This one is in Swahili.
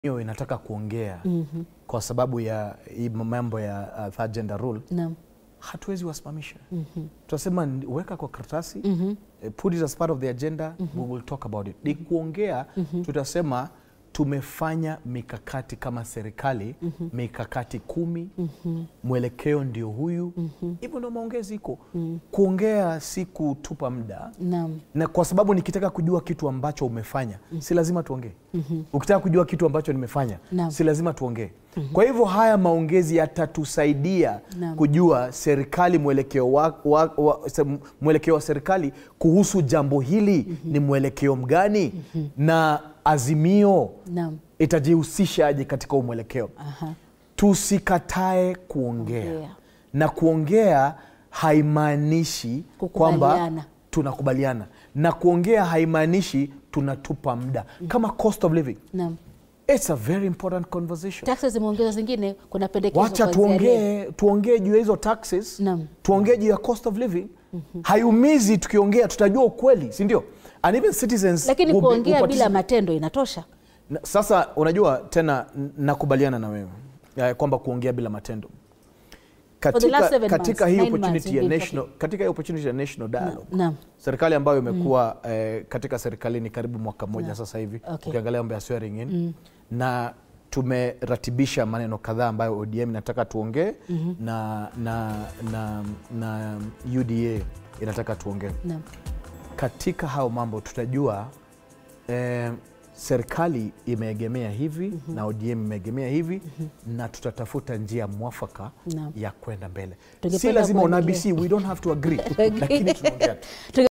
hiyo inataka kuongea mm-hmm. kwa sababu ya hii mambo ya uh, third gender rule Naam. hatuwezi wasimamisha mm-hmm. tunasema ni- weka kwa karatasi mm-hmm. put it as part of the agenda mm-hmm. we will talk about it ni kuongea mm-hmm. tutasema tumefanya mikakati kama serikali mm-hmm. mikakati kumi mm-hmm. mwelekeo ndio huyu hivyo mm-hmm. ndio maongezi iko mm-hmm. kuongea si kutupa muda Naam. na kwa sababu nikitaka kujua kitu ambacho umefanya mm. si lazima tuongee mm-hmm. ukitaka kujua kitu ambacho nimefanya Naam. si lazima tuongee mm-hmm. kwa hivyo haya maongezi yatatusaidia Naam. kujua serikali mwelekeo wa, wa, wa, se- mwelekeo wa serikali kuhusu jambo hili mm-hmm. ni mwelekeo mgani mm-hmm. na azimio Naam. itajihusisha aje katika huu mwelekeo Aha. tusikatae kuongea Kuongea. na kuongea haimaanishi kwamba Kukubaliana. tunakubaliana na kuongea haimaanishi tunatupa muda kama cost of living Naam. it's a very important conversation Taxes zimeongezwa zingine, kuna pendekezo wacha kuanzia leo. tuongee tuongee juu ya hizo taxes Naam. tuongee juu ya cost of living haiumizi tukiongea tutajua ukweli si ndio and even citizens Lakini will be- will kuongea bila participate. matendo inatosha. Na- Sasa unajua tena n- nakubaliana na wewe eh, kwamba kuongea bila matendo the last katika, seven katika months, hii nine months opportunity ya you've been national, katika hii opportunity ya national dialogue Naam. serikali ambayo imekuwa eh, katika serikalini karibu mwaka mmoja sasa hivi Okay. ukiangalia mambo ya swearing in na tumeratibisha maneno kadhaa ambayo ODM inataka tuongee na, na, na, na UDA inataka tuongee Naam. katika hao mambo tutajua eh, serikali imeegemea hivi mm-hmm. na ODM imeegemea hivi mm-hmm. na tutatafuta njia mwafaka Naam. ya kwenda mbele si Tungependa lazima on kuangalia- ABC we don't have to agree lakini tunaongea tu. Tunge-